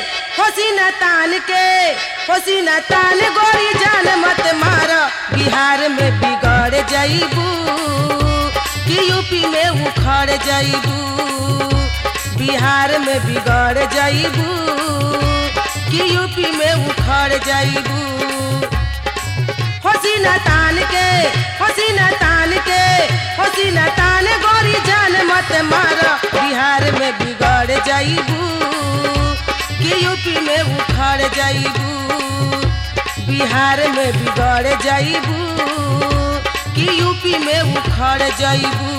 हसीना तान के हसीना तान गोरी जान मत मार बिहार में बिगड़ जाइबू कि यूपी में उखड़ जाइबू बिहार में बिगड़ जाइबू कि यूपी में उखड़ जाइबू हसीना तान के हसीना तान के हसीना तान गोरी जान मत मार बिहार में बिगड़ जाइबू कि यूपी में उखड़ जाइबू बिहार में बिगड़ जाइबू कि यूपी में उखड़ जाइबू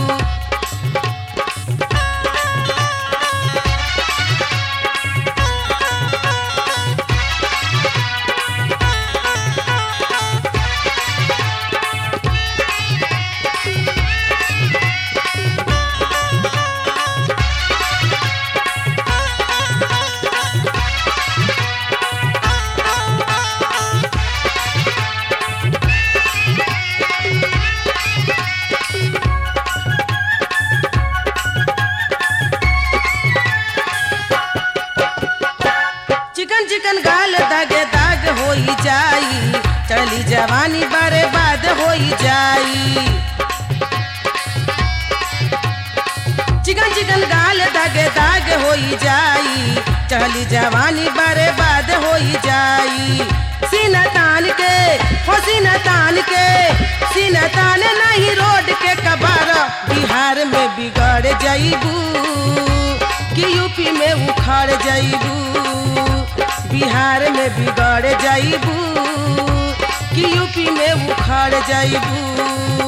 चिकन चिकन गाल दागे दाग होई जाई चली जवानी बारे बाद होई जाई चिकन चिकन गाल दागे दाग होई जाई चली जवानी बारे बाद होई जाई सीना तान के हो सीना तान के सीना तान नहीं रोड के कबार बिहार में बिगड़ जाइबू कि यूपी में उखड़ जाइबू बिहार में बिगड़ जाइबू कि यूपी में उखड़ जाइबू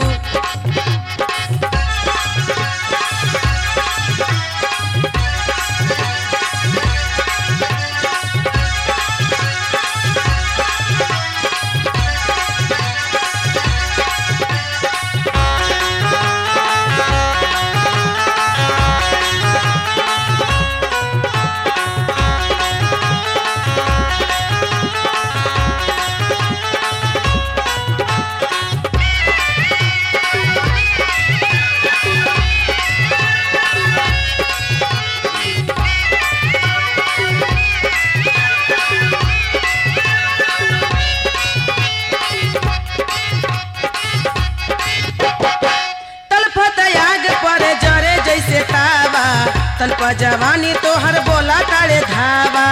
तलफत आग पर जरे जैसे तावा तलप जवानी तोहर बोला तारे धावा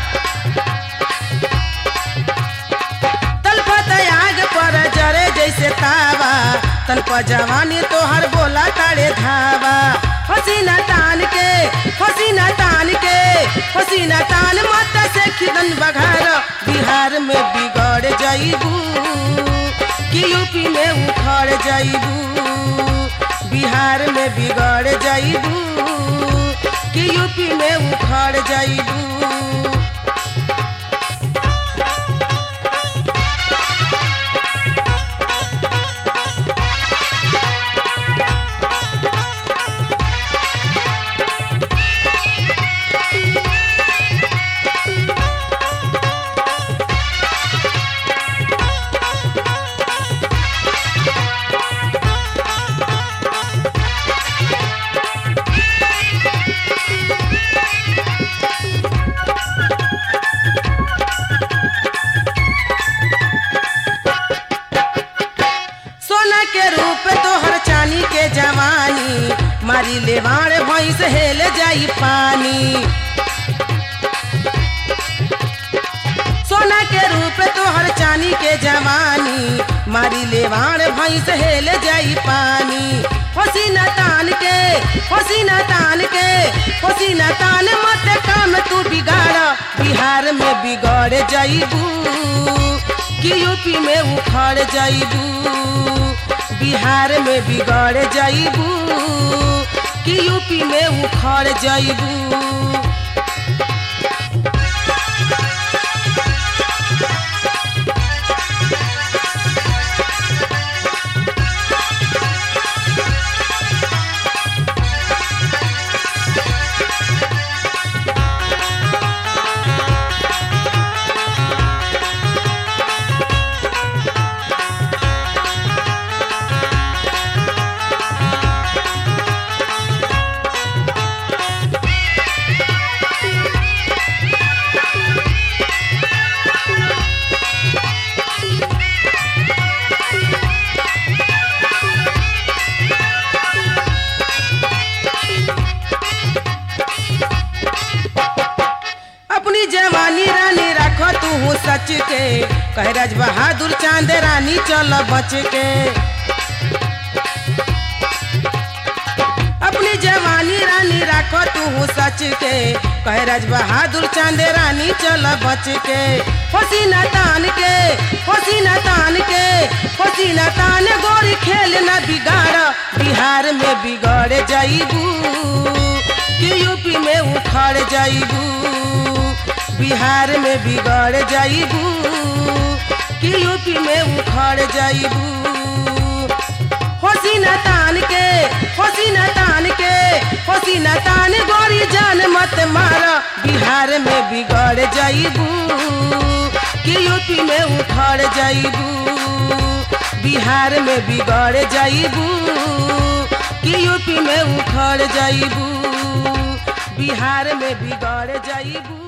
तलफत आग पर जरे जैसे तावा तलप जवानी तोहर बोला तारे धावा हसीना तान के हसीना तान के हसीना तान मत से खिदन बघार बिहार में बिगड़ जाइबू कि यूपी में उखड़ जाइबू बिहार में बिगड़ जाइबू कि यूपी में उखड़ जाइबू सोना के रूप तोहर चानी के जवानी मारी लेवाड़ भैंस हेल जाई पानी सोना के रूप तोहर चानी के जवानी मारी लेवाड़ भैंस हेल जाई पानी हसीना तान के हसीना तान के हसीना तान मत काम तू बिगाड़ बिहार में बिगड़ जाइबू कि यूपी में उखड़ जाइबू बिहार में बिगड़ जाइबू कि यूपी में उखड़ जाइबू सच के कहे राज बहादुर चांद रानी चल बच के अपनी जवानी रानी राखो तू सच के कहे राज बहादुर चांद रानी चल बच के पसीना तान के पसीना तान के पसीना तान गोरी खेल न बिगाड़ बिहार में बिगड़ जाइबू कि यूपी में उखड़ जाइबू बिहार में बिगड़ जाइबू कि यूपी में उखड़ जाइबू होसीना तान के होसीना तान के होसीना तान गोरी जान मत मार बिहार में बिगड़ जाइबू कि यूपी में उखड़ जाइबू बिहार में बिगड़ जाइबू कि यूपी में उखड़ जाइबू बिहार में बिगड़ जाइबू